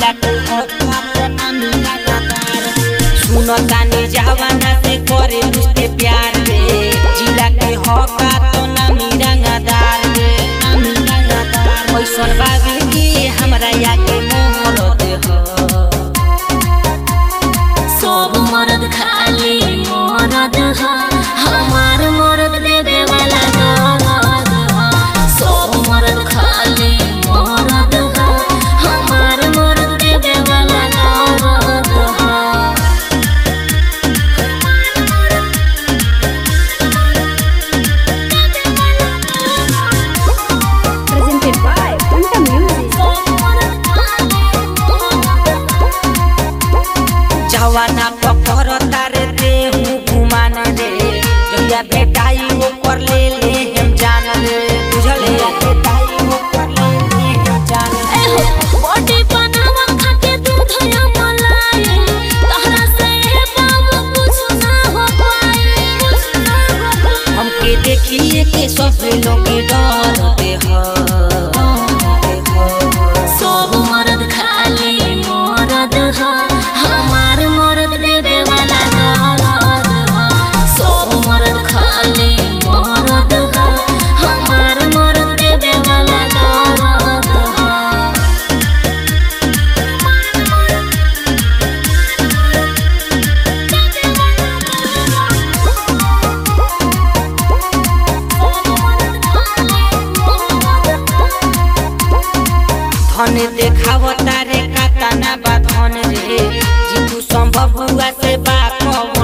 जिला के हका तो नामी लगातार सुनो तानी जवाना से करे उसके प्यार रे जिला के हका तो नामी रंगदार रे नामी रंगदार ओइसन बाबी की हमरा या के मोहर दे हो सब मरद खाली मरद ह हमार मरद देवे वाला दरद ह सब मरद खाली मरद ह हमार मरद देवे वाला दरद ह presented by Fanta Music. जवाना पकड़ तारे दे हूँ घुमान रे जहिया बेटाई ओकर ले ले हम जान रे बुझल है बेटाई ओकर ले ले हम जान रे बॉडी बनावा खाके दूध या मलाई तहरा से बाबू कुछ ना हो पाई कुछ ना हो पाई हमके देखिए के सब लोग डर दे हो सब मरद खाली मरद ह हमार मरद देवे वाला दरद ह सब मरद खाली मरद ह हमार मरद देवे वाला दरद ह धन देखाव तारे कातना बा धन रे जीतू संभव हुआ से बा कवन